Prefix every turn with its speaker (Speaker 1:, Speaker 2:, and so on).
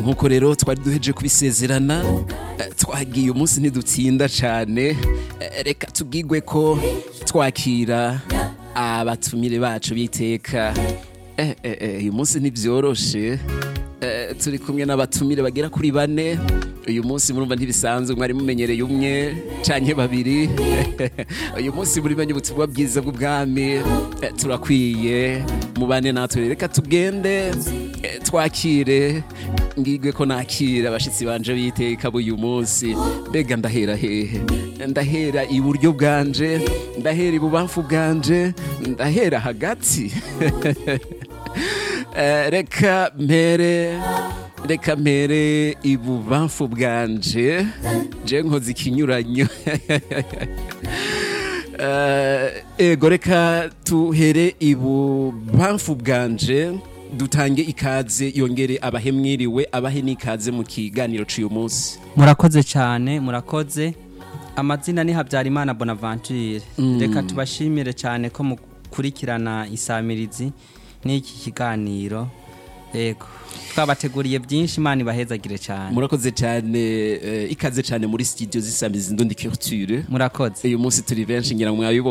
Speaker 1: nk'uko rero twari duheje kubisezerana eh, twagiye umunsi ntidutsinda cyane Eh, reka tubwigwe ko twakira abatumire bacu biteka Eh, eh, eh, uyu munsi ntibyoroshe Eh, turi kumwe n'abatumire bagera kuri bane uyu munsi murumva ntibisanzwe mwari mumenyereye umwe canke babiri uyu munsi muri menye ubutumwa bwiza bw'ubwami Eh, turakwiye mubane natwe reka tugende eh, twakire ngigwe ko nakira abashitsi banje biteka b'uyu munsi mbega ndahera hehe ndahera iburyo bwanje ndahera ibubamfu bwanje ndahera hagati Eh, reka mpere reka mpere ibubamfu bwanje je nkoze ikinyuranyo Eh, ego reka tuhere ibubamfu bwanje dutange ikaze yongere abahe mwiriwe abahe n'ikaze mu kiganiro c'uyu munsi
Speaker 2: murakoze cyane murakoze amazina ni habyarimana bonaventure reka tubashimire cyane ko mukurikirana isamirizi n'iki kiganiro yego twabateguriye byinshi imana ibahezagire cyane
Speaker 1: murakoze cyane eh, ikaze cyane muri studio zisamiza indundi culture
Speaker 2: murakoze
Speaker 1: uyu munsi turi benshi ngira ngo mwabibonye